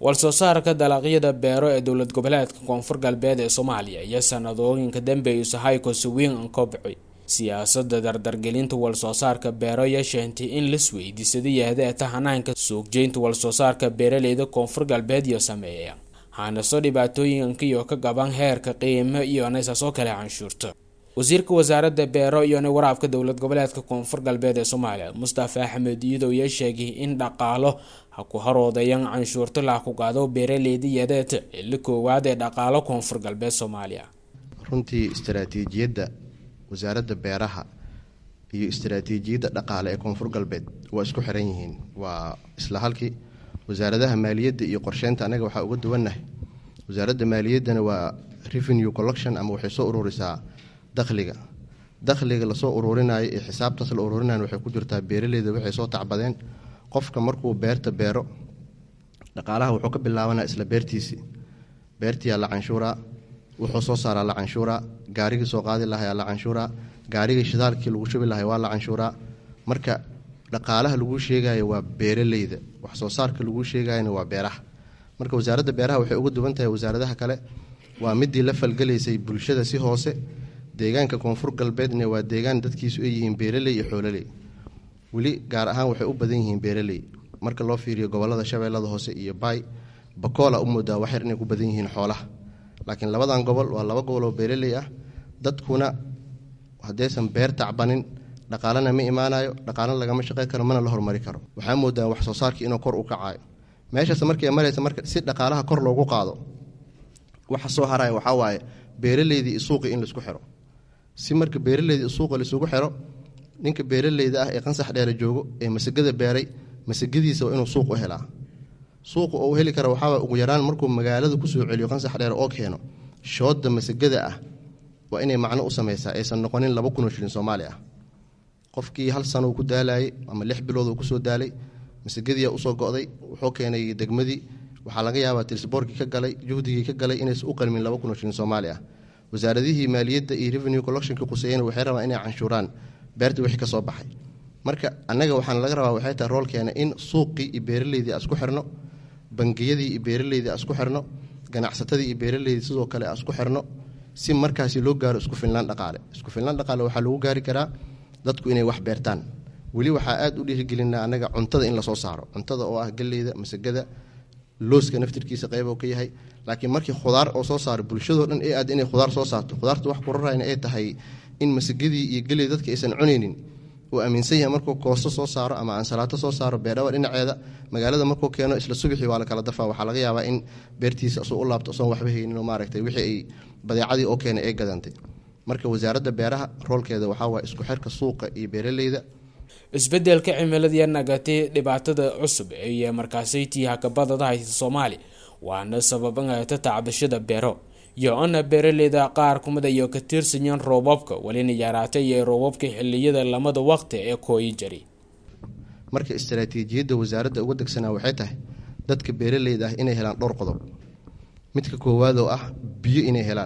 walsoo saarka dalaaqyada beero ee dowlad goboleedka koonfur galbeed ee soomaaliya iyo sanadooyinka dambeeysa haykosi weyn an kobci siyaasada dardargelinta walsoo saarka beero iyo sheentay in lasweydiisada yahdeeta hanaanka suuqjeynta walsoo saarka beeraleyda koonfur galbeed iyo sameeya haanaso dhibaatooyinkiyo ka gaban heerka qiimo iyo naysasoo kale canshuurta wasiirka wasaaradda beero iyona waraabka dowlad goboleedka koonfur galbeed ee soomaaliya mustafa axmed iidow iyo sheegay in dhaqaalo ha ku haroodayan canshuurta laakugaado beeraleyda yadeeta xilli koowaad ee dhaqaalo koonfur galbeed soomaaliya runtii istaraatiijiyadda wasaaradda beeraha iyo istaraatiijiyadda dhaqaale ee koonfur galbeed waa isku xiran yihiin waa isla halkii wasaaradaha maaliyadda iyo qorsheynta anaga waxaa uga duwannahay wasaaradda maaliyaddana waa revenue collection ama waxay soo ururisaa dakhliga dakhliga lasoo ururinayo ee xisaabtaas la ururinayo waxay ku jirtaa beeraleyda waxay soo tacbadeen qofka markuu beerta beero dhaqaalaha wuxuu ka bilaabanaa isla beertiisii beertiyaa la canshuuraa wuxuu soo saaraa la canshuuraa gaarigii soo qaadi lahayaa la canshuuraa gaarigii shidaalkii lagu shubi lahay waa la canshuuraa marka dhaqaalaha laguu sheegayo waa beeraleyda wax soo saarka laguu sheegayana waa beeraha marka wasaaradda beeraha waxay uga duwan tahay wasaaradaha kale waa midii la falgelaysay bulshada si hoose deegaanka koonfur galbeedna waa deegaan dadkiisu ay yihiin beeraley iyo xoololey weli gaar ahaan waxay u badan yihiin beeraley marka loo fiiriyo gobolada shabeellada hoose iyo baay bakoola u moodaa waxyar inay ku badan yihiin xoolaha laakiin labadan gobol waa laba gobol oo beeraley ah dadkuna haddaysan beer tacbanin dhaqaalena ma imaanayo dhaqaalena lagama shaqey karo mana la hormari karo waxaa moodaa wax soo saarkii inuu kor u kacayo meeshaas markay maraysa marka si dhaqaalaha kor loogu qaado waxa soo haraya waxaa waaye beeraleydii suuqi in laisku xiro si marka beeraleyda suuqa laisugu xiro ninka beeraleyda ah ee qansax dheere joogo ee masagada beeray masagadiisa waa inuu suuq u helaa suuqa oo u heli kara waxaaba ugu yaraan markuu magaalada kusoo celiyo qansax dheere oo keeno shooda masagada ah waa inay macno u sameysaa aysan noqonin laba kunoo shilin soomaali ah qofkii hal sano uu ku daalayay ama lix bilood uu kusoo daalay masagadiia usoo go'day wuxuu keenay degmadii waxaa laga yaabaa tirsboorkii ka galay juhdigii ka galay inaysan u qalmin laba kunoo shilin soomaali ah wasaaradihii maaliyadda iyo revenue collectionka quseeyena waxay rabaan inay canshuuraan beerta wixii ka soo baxay marka annaga waxaan laga rabaa waxay tahay roolkeena in suuqii iyo beeraleydii asku xirno bangiyadii iyo beeraleydii asku xirno ganacsatadii iyo beeraleydii sidoo kale asku xirno si markaasi loo gaaro isku filnaan dhaqaale isku filnaan dhaqaale waxaa lagu gaari karaa dadku inay wax beertaan weli waxaa aad u dhiirigelinaa annaga cuntada in lasoo saaro cuntada oo ah galleyda masagada looska naftirkiisa qayb oo ka yahay laakiin markii khudaar oo soo saaro bulshadoo dhan ee aad inay khudaar soo saarto khudaarta wax kurarayna ay tahay in masagadii iyo geley dadka aysan cunaynin uu aaminsan yahay markuu koosto soo saaro ama ansalaato soo saaro beerdhawa dhinaceeda magaalada markuu keeno isla subixii waa la kala dafaa waxaa laga yaabaa in beertiisa asoo u laabto asoon waxba haynin maaragtay wixii ay badeecadii oo keenay ay gadantay marka wasaaradda beeraha roolkeeda waxaa waaya isku xirka suuqa iyo beeraleyda isbedelka cimiladiiyo nagatay dhibaatada cusub ee markaasaytii hakabadada haysa soomaaliya waana sababangata tacbashada beero iyo-ana beeraleyda qaar kumid iyo ka tiirsanyan roobabka welina yaraatay iyo roobabka xiliyada lamada waqti ee kooyi jari marka istaraatiijiyadda wasaaradda uga degsanaa waxay tahay dadka beeraleyda ah inay helaan dhowr qodob midka koowaad oo ah biyo inay helaan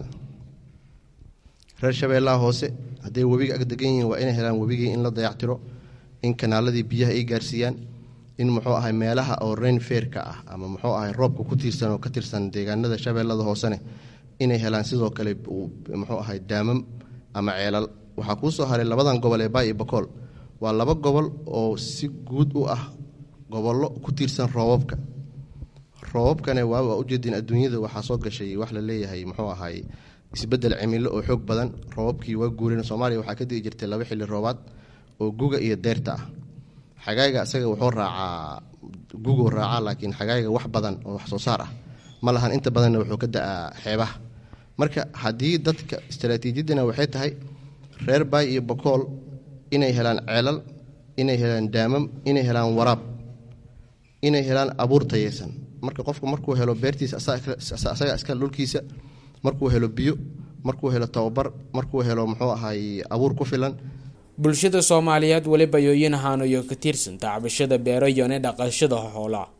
reer shabeellaha hoose hadday webiga ag degan yihiin waa inay helaan webigii in la dayactiro in kanaaladii biyaha ay gaarsiiyaan in muxuu ahay meelaha oo rain feerka ah ama muxuu ahay roobka ku tiirsan oo ka tirsan deegaanada shabeellada hoosene inay helaan sidoo kale muxuu ahay daamam ama ceelal waxaa kuu soo haray labadan gobol ee baay iyo bakool waa laba gobol oo si guud u ah gobollo ku tiirsan roobabka roobabkane waa ujeedin adduunyada waxaa soo gashay wax la leeyahay muxuu ahay isbedel cimilo oo xoog badan roobabkii waa guureen soomaaliya waxaa ka digi jirtay laba xilli roobaad oo guga iyo deyrta ah xagaaga isaga wuxuu raacaa guguu raacaa laakiin xagaaga wax badan oo wax soo saar ah ma lahan inta badanna wuxuu ka da-aa xeebaha marka haddii dadka istaraatiijiyaddana waxay tahay reer baay iyo bakool inay helaan ceelal inay helaan daamam inay helaan waraab inay helaan abuur tayeysan marka qofku markuu helo beertiisa asaga iskale dhulkiisa markuu helo biyo markuu helo tababar markuu helo muxuu ahay abuur ku filan bulshada soomaaliyeed weliba yooyin ahaanayo ka tirsan tacbashada beero iyone dhaqashada xoolaa